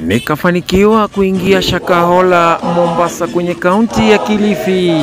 nikafanikiwa kuingia Shakahola, Mombasa, kwenye kaunti ya Kilifi.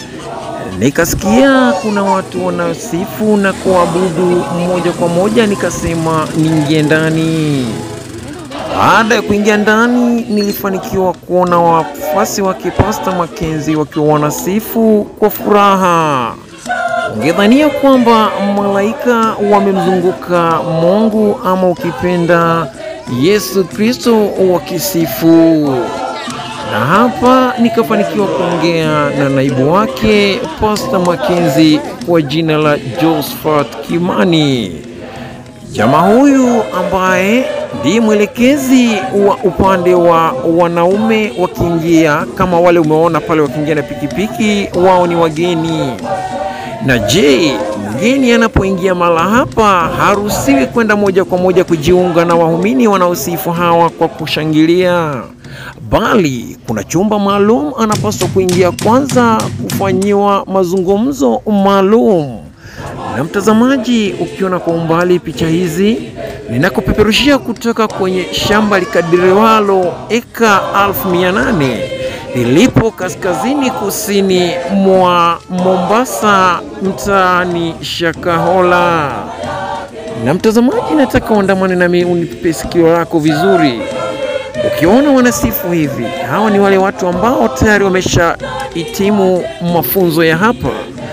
Nikasikia kuna watu wanaosifu na kuabudu moja kwa moja, nikasema niingie ndani. Baada ya kuingia ndani, nilifanikiwa kuona wafuasi wake Pasta Makenzi wakiwa wanasifu kwa furaha. Ungedhania kwamba malaika wamemzunguka Mungu ama ukipenda Yesu Kristo wakisifu. Na hapa nikafanikiwa kuongea na naibu wake Pasta Makenzi kwa jina la Josephat Kimani. Jamaa huyu ambaye ndiye mwelekezi wa upande wa wanaume wakiingia, kama wale umeona pale wakiingia na pikipiki, wao ni wageni. Na je, mgeni anapoingia mahala hapa haruhusiwi kwenda moja kwa moja kujiunga na waumini wanaosifu hawa kwa kushangilia, bali kuna chumba maalum anapaswa kuingia kwanza kufanyiwa mazungumzo maalum. Na mtazamaji, ukiona kwa umbali picha hizi ninakupeperushia kutoka kwenye shamba likadiriwalo eka elfu mia nane lilipo kaskazini kusini mwa Mombasa, mtaani Shakahola. Na mtazamaji, nataka uandamane nami unipe sikio lako vizuri. Ukiona wanasifu hivi, hawa ni wale watu ambao tayari wameshahitimu mafunzo ya hapa.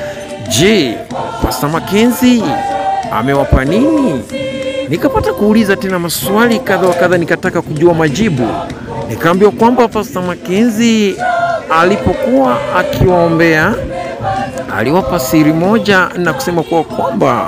Je, Pasta Makenzi amewapa nini? Nikapata kuuliza tena maswali kadha wa kadha, nikataka kujua majibu. Nikaambiwa kwamba Pasta Makenzi alipokuwa akiwaombea aliwapa siri moja na kusema kuwa kwamba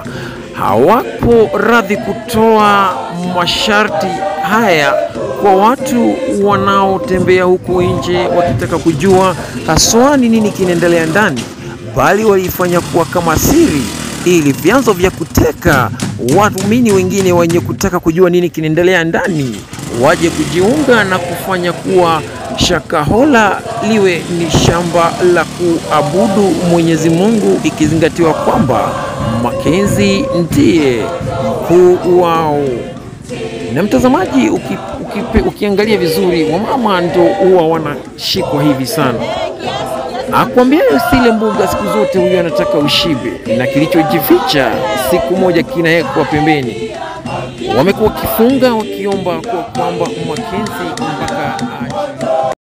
hawapo radhi kutoa masharti haya kwa watu wanaotembea huko nje wakitaka kujua haswa ni nini kinaendelea ndani, bali walifanya kuwa kama siri ili vyanzo vya kuteka waumini wengine wenye kutaka kujua nini kinaendelea ndani waje kujiunga na kufanya kuwa Shakahola liwe ni shamba la kuabudu Mwenyezi Mungu, ikizingatiwa kwamba Makenzi ndiye mkuu wao. Na mtazamaji, uki, uki, ukiangalia vizuri, wamama ndo huwa wanashikwa hivi sana akwambia usile mbuga siku zote, huyo anataka ushibe, na kilichojificha siku moja kinawekwa pembeni. Wamekuwa wakifunga wakiomba kwa kwamba Makenzi mpaka aje.